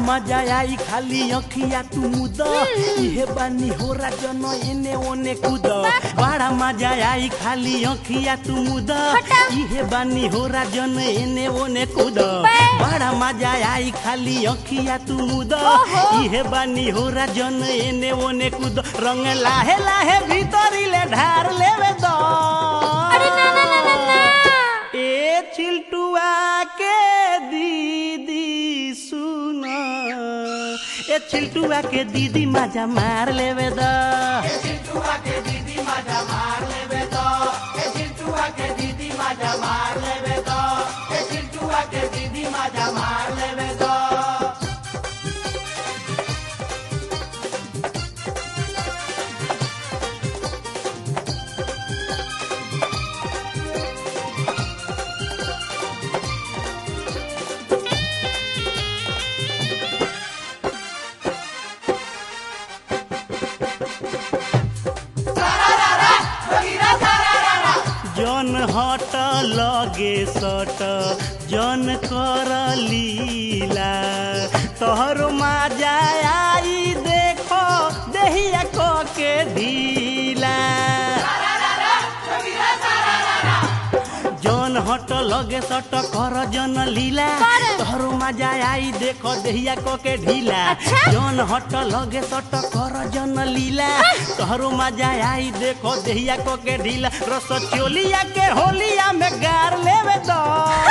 मजा आई खाली अखिया तू मुद इहे बानी हो जन एने ओने कूद बड़ा मजा आई खाली अखिया तू मुद इहे बानी हो जन एने ओने कूद बड़ा मजा आई खाली अखिया तू मुद इहे बानी हो जन एने ओने कूद रंग लाहे लाहे भीतरी ले ढार लेवे दो अरे ना ना ना ना ना ए चिल्टुआ के दीदी सुन ए चिल्टुआ के दीदी मजा मार लेवे द जन हट लगे सट जन कर लीला तोहर मजा आई देखो देहिया को के ढीला जन हट लगे सट कर जन लीला कर। तोहरो मजा आई देखो देहिया को के ढीला अच्छा। जन हट लगे सट कर जन लीला तोहरो मजा आई देखो देहिया को के ढीला रस चोलिया के होलिया में गार लेवे दो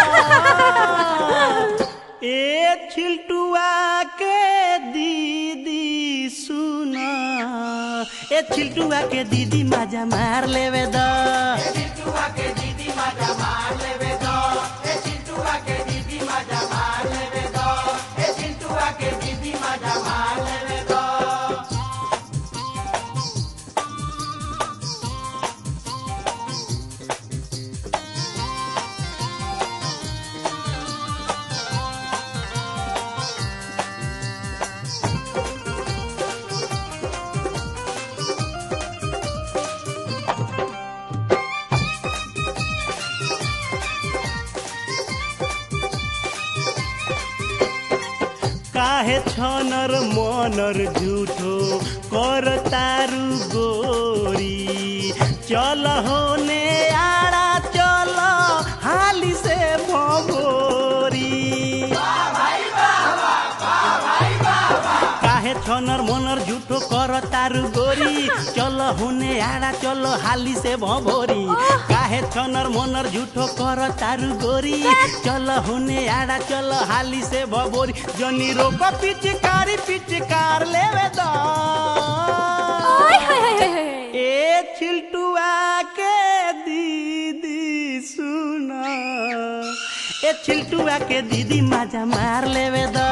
ए छिलटुआ के दीदी सुन ए छिलटुआ के दीदी मजा मार लेवे दो काहे छनर मनर झूठो कर तारू गोरी चल होने आड़ा चल हाली से भगोरी काहे छनर मनर झूठो कर तारू गोरी चल होने आड़ा चल हाली से भभोरी काहे छनर मनर झूठो कर तारू गोरी चल होने आड़ा चल हाली से भभोरी जनी रोक पिचकारी पिचकार लेवे दो ओए हाय हाय हाय हाय ए छिलटुआ के दीदी सुन ए छिलटुआ के दीदी मजा मार लेवे दो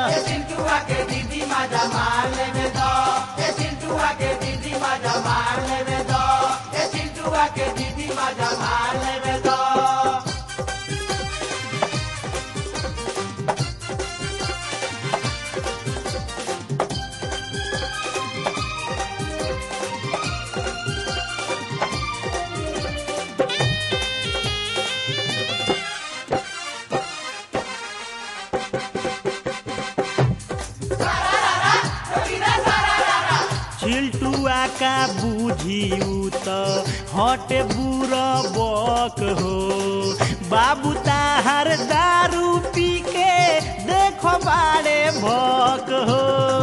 छिलटुआ का बूझी त हटे बुर बक हो बाबू ताहार दारू पी के देखो बाड़े भक हो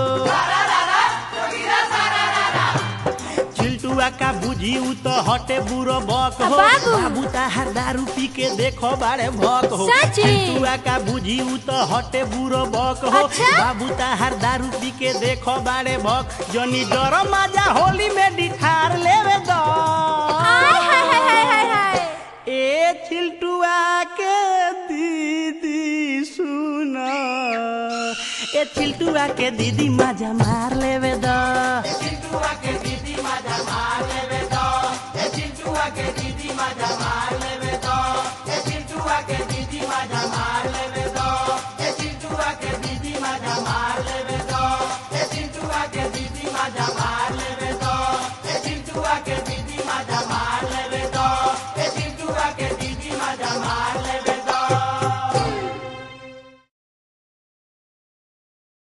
छिलटुआ का बुझी त हटे बुरो बक हो बाबू। बाबू ताहार दारू पी के देखो बाड़े भक हो सच? छिलटुआ का बुझी त हटे बुरो बक हो अच्छा? बाबू ताहार दारू पी के देखो बाड़े भक जनी डर मजा होली में डिठार लेवे दो हाय हाय हाय हाय हाय हाय ए छिलटुआ के दीदी सुन ए छिलटुआ के दीदी मजा मार लेवे दो Mama.